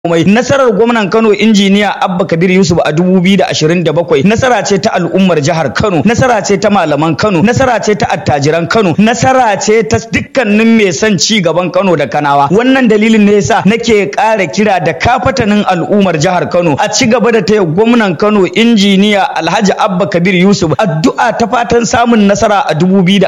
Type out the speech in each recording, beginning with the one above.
komai nasarar gwamnan Kano injiniya Abba Kabir Yusuf a 2027 nasara ce ta al'ummar jihar Kano nasara ce ta malaman Kano nasara ce ta attajiran Kano nasara ce ta dukkanin mai son ci gaban Kano da Kanawa wannan dalilin ne yasa nake ƙara kira da kafatanin al'ummar jihar Kano a ci gaba da taya gwamnan Kano injiniya Alhaji Abba Kabir Yusuf addu'a ta fatan samun nasara a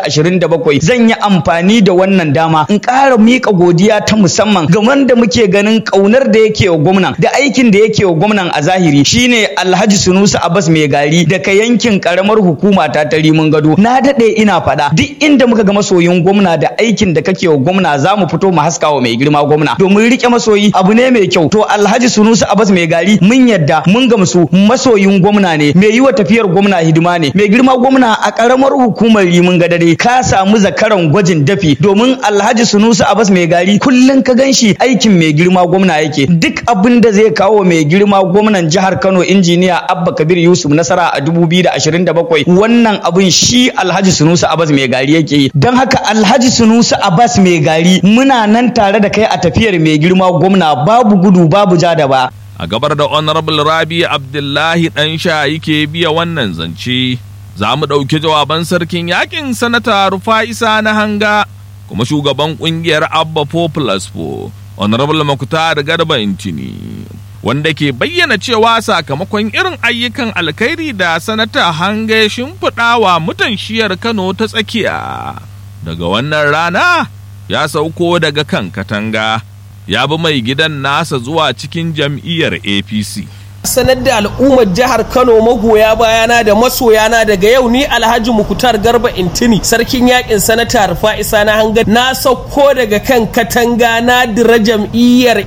2027 zan yi amfani da wannan dama in ƙara miƙa godiya ta musamman ga wanda muke ganin ƙaunar da yake wa gwamnan da aikin da yake wa gwamnan a zahiri shine Alhaji Sunusi Abbas mai gari daga yankin karamar hukuma ta ta Rimin Gado na dade ina faɗa duk inda muka ga masoyin gwamna da aikin da kake wa gwamna za mu fito mu haska wa mai girma gwamna domin rike masoyi abu ne mai kyau to Alhaji Sunusi Abbas mai gari mun yadda mun gamsu masoyin gwamna ne mai yi wa tafiyar gwamna hidima ne mai girma gwamna a karamar hukumar Rimin Gadare ka samu zakaran gwajin dafi domin Alhaji Sunusi Abbas mai gari kullun ka ganshi aikin mai girma gwamna yake duk abin da zai kawo mai girma gwamnan jihar Kano injiniya Abba Kabir Yusuf nasara a 2027 wannan abin shi Alhaji Sunusi Abbas mai gari yake yi don haka Alhaji Sunusi Abbas mai gari muna nan tare da kai a tafiyar mai girma gwamna babu gudu babu ja da ba a gabar da honorable rabi abdullahi dan sha yake biya wannan zance za mu ɗauki jawaban sarkin yakin sanata rufa'isa na hanga kuma shugaban ƙungiyar abba 4 plus 4 honorable makutar garba intini wanda ke bayyana cewa sakamakon irin ayyukan alkhairi da sanata hanga ya shimfiɗa wa mutan shiyar kano ta tsakiya daga wannan rana ya sauko daga kan katanga ya bi mai gidan nasa zuwa cikin jam'iyyar apc sanar da al'ummar jihar Kano magoya bayana da masoyana daga yau ni Alhaji Mukutar Garba Intini sarkin yakin sanata Rufa'isa na hanga na sauko daga kan katanga na dira jam'iyyar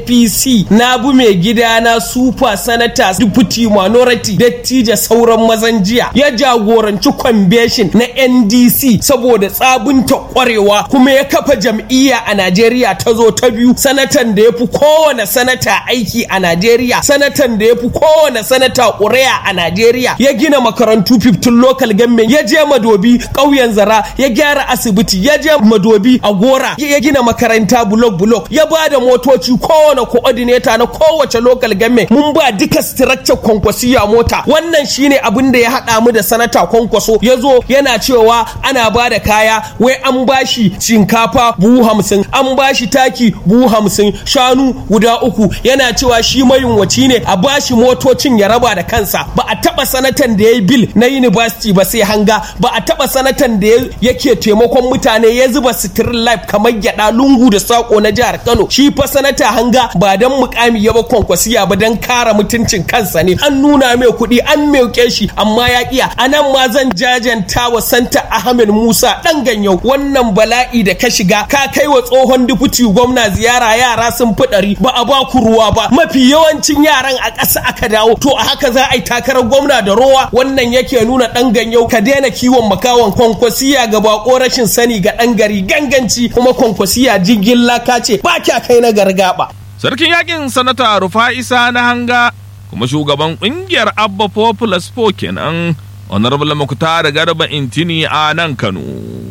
APC na bi mai gida na super sanata deputy minority dattija sauran mazan jiya ya jagoranci convention na NDC saboda tsabunta kwarewa kuma ya kafa jam'iyya a Najeriya ta zo ta biyu sanatan da ya fi kowane sanata aiki a Najeriya sanatan da ya fi kowane sanata ƙuri'a a Najeriya ya gina makarantu 15 local government ya je madobi ƙauyen zara ya gyara asibiti ya je madobi a gora ya gina makaranta bulok bulok ya ba da motoci kowane coordinator na kowace local government mun ba duka structure kwankwasiya mota wannan shine abin da ya haɗa mu da sanata kwankwaso ya zo yana cewa ana ba da kaya wai an bashi shinkafa buhu hamsin an bashi taki buhu hamsin shanu guda uku yana cewa shi mayunwaci ne a bashi motocin ya raba da kansa ba a taba sanatan da ya yi bil na university ba sai hanga ba a taba sanatan da yake taimakon mutane ya zuba sitirin life kamar gyada lungu da sako na jihar kano shi fa sanata hanga ba dan mukami ya ba kwankwasiya ba dan kara mutuncin kansa ne an nuna mai kuɗi an mauke shi amma ya kiya anan ma zan jajanta wa santa ahmed musa dan ganyau wannan bala'i da ka shiga ka kai wa tsohon dufuti gwamna ziyara yara sun fi ɗari ba a ba ku ruwa ba mafi yawancin yaran a ƙasa aka dawo to a haka za a yi takarar gwamna da rowa wannan yake nuna ɗan ganyau ka daina kiwon makawan kwankwasiya ga bako rashin sani ga ɗan gari ganganci kuma kwankwasiya jirgin laka ce ba kya kai na gargaba. sarkin yakin sanata rufa'isa na hanga kuma shugaban ƙungiyar abba populous po kenan honorable muktar garba intini a nan kano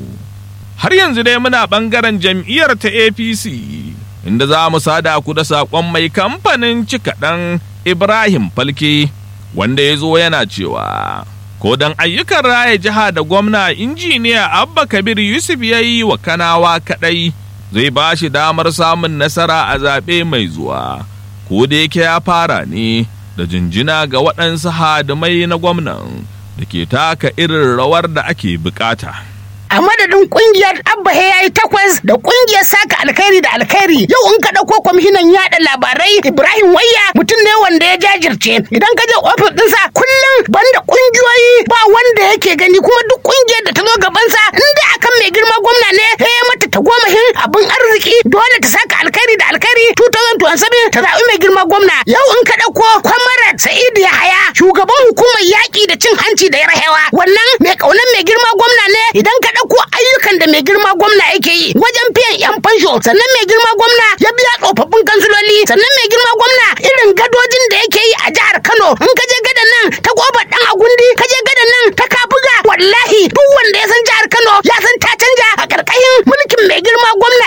har yanzu dai muna ɓangaren jam'iyyar ta apc inda za mu sada ku da saƙon mai kamfanin cikaɗan Ibrahim Falke wanda ya zo yana cewa ko don ayyukan raya jiha da gwamna injiniya Abba Kabir Yusuf ya yi wa kanawa kaɗai zai ba shi damar samun nasara a zaɓe mai zuwa ko da yake ya fara ne da jinjina ga waɗansu hadimai na gwamnan da ke taka irin rawar da ake bukata. a madadin kungiyar abba ya yi takwas da kungiyar saka alkhairi da alkhairi yau in ka dauko kwamishinan yada labarai ibrahim wayya mutum ne wanda ya jajirce idan ka je ofis dinsa kullum banda kungiyoyi ba wanda yake gani kuma duk kungiyar da ta zo gabansa in dai akan mai girma gwamna ne ya mata ta gomahin abin arziki dole ta saka alkhairi da alkhairi 2027 ta zaɓi mai girma gwamna yau in ka dauko kwamarat sa'idu yahaya shugaban hukumar yaƙi da cin hanci da yarhewa wannan mai ƙaunar mai girma gwamna ne idan ka ɗauko ayyukan da mai girma gwamna yake yi wajen biyan yan fansho sannan mai girma gwamna ya biya tsofaffin kansuloli sannan mai girma gwamna irin gadojin da yake yi a jihar Kano in ka je gadan nan ta kofar dan agundi ka je gadan nan ta kabuga wallahi duk wanda ya san jihar Kano ya san ta canja a karkashin mulkin mai girma gwamna injini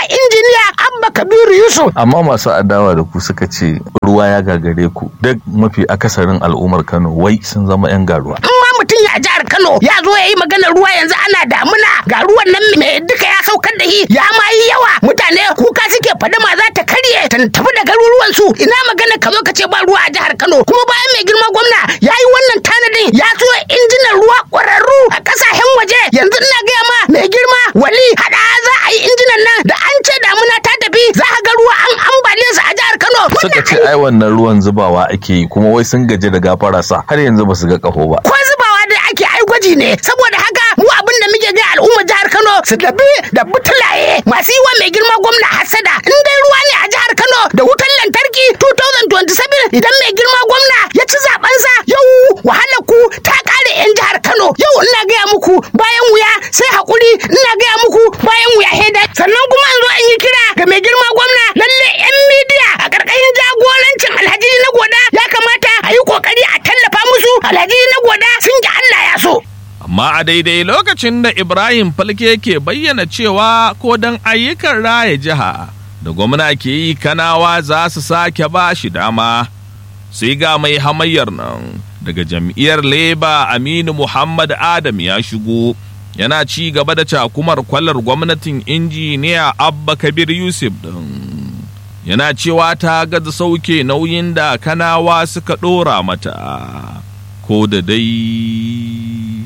injiniya Abba Kabiru Yusuf. amma masu adawa da ku suka ce ruwa ya gagare ku duk mafi akasarin al'ummar Kano wai sun zama 'yan garuwa. In ma mutum ya jihar Kano ya zo ya yi maganar ruwa yanzu ana damuna ga ruwan nan mai duka ya saukar da shi ya ma yi yawa mutane kuka suke fadama za ta karye ta tafi da garuruwan su ina magana ka zo ka ce ba ruwa a jihar Kano kuma bayan mai girma gwamna ya yi wannan tanadin ya so injinan ruwa ƙwararru a ƙasashen waje yanzu ina gaya ma mai girma wali hada za a yi injinan nan da an ce damuna ta tafi za ka ga ruwa an ambale su a jihar Kano. Suka ce ai wannan ruwan zubawa ake yi kuma wai sun gaji da gafara sa har yanzu ba su ga kaho ba. ko zubawa da ake ai gwaji ne saboda haka mu abin da muke ga al'ummar jihar Kano su tafi da butulaye masu yi wa mai girma gwamna hasada in dai ruwa ne a jihar Kano da wutar lantarki 2027 idan mai girma gwamna ya ci zabensa yau wahalar ku ta kare yan jihar Kano yau ina gaya muku bayan wuya sai hakuri ina gaya muku bayan wuya heda sannan kuma an zo an yi kira ga mai girma gwamna lalle yan midiya a karkashin jagorancin Alhaji na goda ya kamata a yi kokari a tallafa musu Alhaji na goda sun ji Allah ya so amma a daidai lokacin da Ibrahim Falke ke bayyana cewa ko don ayyukan raya jiha da gwamna ke yi kanawa za su sake ba shi dama sai ga mai hamayyar nan daga jam'iyyar Leba Aminu Muhammad Adam ya shigo yana ci gaba da cakumar kwalar gwamnatin injiniya Abba Kabir Yusuf din yana cewa ta gaza sauke nauyin da kanawa suka ɗora mata ko da dai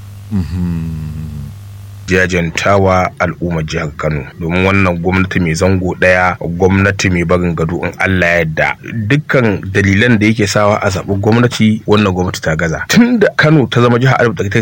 jajantawa al'ummar jihar Kano domin wannan gwamnati mai zango daya gwamnati mai barin gado in Allah yadda dukkan dalilan da yake sawa a zaɓi gwamnati wannan gwamnati ta gaza tunda Kano ta zama jihar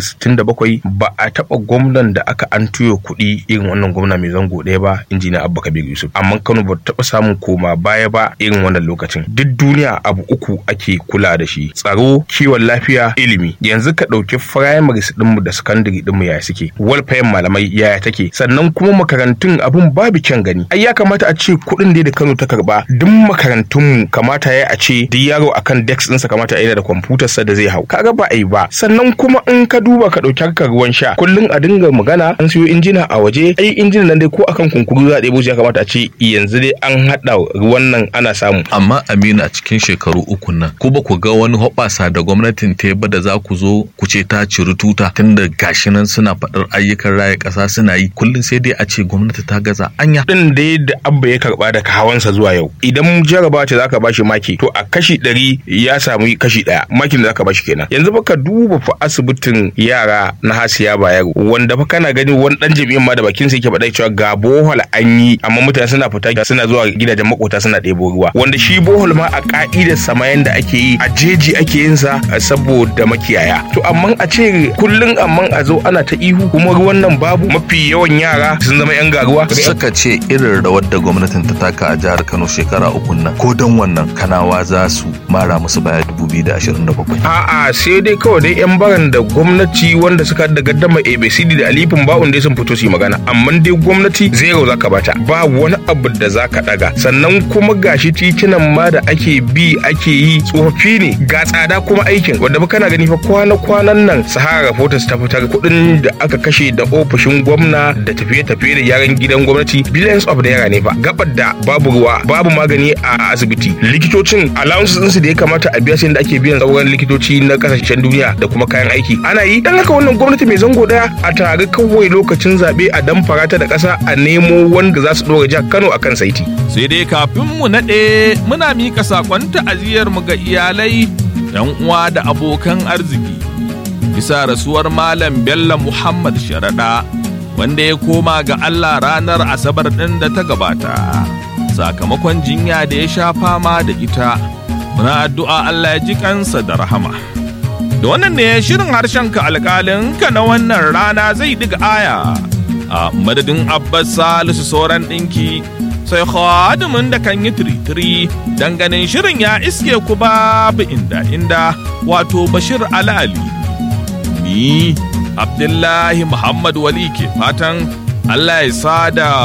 1967 ba a taɓa gwamnan da aka an tuyo kuɗi irin wannan gwamna mai zango daya ba injiniya Abba Kabir Yusuf amma Kano ba ta taɓa samun koma baya ba irin wannan lokacin duk duniya abu uku ake kula da shi tsaro kiwon lafiya ilimi yanzu ka ɗauki primaries ɗinmu da secondary ɗinmu ya suke welfare malamai yaya take sannan kuma makarantun abun babu kyan gani ai ya kamata a ce kuɗin da Kano ta karba duk makarantun mu kamata ya a ce duk yaro akan desk ɗinsa kamata a yi da kwamfutar sa da zai hau kaga ba ai ba sannan kuma in ka duba ka ɗauki harkar ruwan sha kullum a dinga magana an siyo injina a waje ai injinan nan dai ko akan kunkuru za a ɗebo shi ya kamata a ce yanzu dai an haɗa ruwan nan ana samu Amma Aminu a cikin shekaru uku nan ko ba ku ga wani hoɓasa da gwamnatin ta ba da za ku zo ku ce ta ciri tuta tunda gashi nan suna faɗar ayyukan raya ƙasa suna yi kullum sai dai a ce gwamnati ta gaza anya. din da da abba ya karba daga hawansa zuwa yau idan jaraba ce zaka bashi maki to a kashi ɗari ya samu kashi ɗaya makin da zaka bashi kenan yanzu fa ka duba fa asibitin yara na hasiya bayero wanda fa kana gani wani dan jami'in ma da bakin sa yake faɗa cewa ga bohol an yi amma mutane suna fita suna zuwa gidajen makota suna ɗebo ruwa wanda shi bohol ma a ka'idar samayen da ake yi a jeji ake yin sa saboda makiyaya to amma a ce kullum amma a zo ana ta ihu kuma ruwan nan babu mafi yawan yara sun zama yan garuwa Suka ce irin rawar da gwamnatin ta taka a jihar Kano shekara uku nan ko don wannan kanawa za su mara musu baya 2027. A'a sai dai kawai dai yan baran da gwamnati wanda suka da gaddama ABCD da alifin ba'un dai sun fito su yi magana amma dai gwamnati zero zaka bata ba wani abu da zaka daga sannan kuma gashi titunan ma da ake bi ake yi tsofaffi ne ga tsada kuma aikin wanda ba kana gani fa kwana-kwanan nan Sahara Reporters ta fitar kuɗin da aka kashe da ofishin gwamna da tafiye-tafiye da yaran gidan gwamnati billions of naira ne fa gabar da babu ruwa babu magani a asibiti likitocin allowances ɗinsu da ya kamata a biya sai da ake biyan sauran likitoci na kasashen duniya da kuma kayan aiki ana yi dan haka wannan gwamnati mai zango daya a tare kawai lokacin zaɓe a damfara ta da ƙasa a nemo wanda za su ɗora jihar Kano akan saiti. sai dai kafin mu naɗe muna miƙa saƙon ta'aziyar mu ga iyalai yan uwa da abokan arziki bisa rasuwar malam bello muhammad sharaɗa wanda ya koma ga allah ranar asabar ɗin da ta gabata sakamakon jinya da ya sha fama da ita muna addu'a allah ya ji kansa da rahama da wannan ne shirin harshen ka alƙalin ka na wannan rana zai diga aya a madadin abbas salisu sauran ɗinki sai khadimin da kan yi tiritiri dan ganin shirin ya iske ku babu inda inda wato bashir alali ni abdullahi muhammad wali ke fatan allah ya sada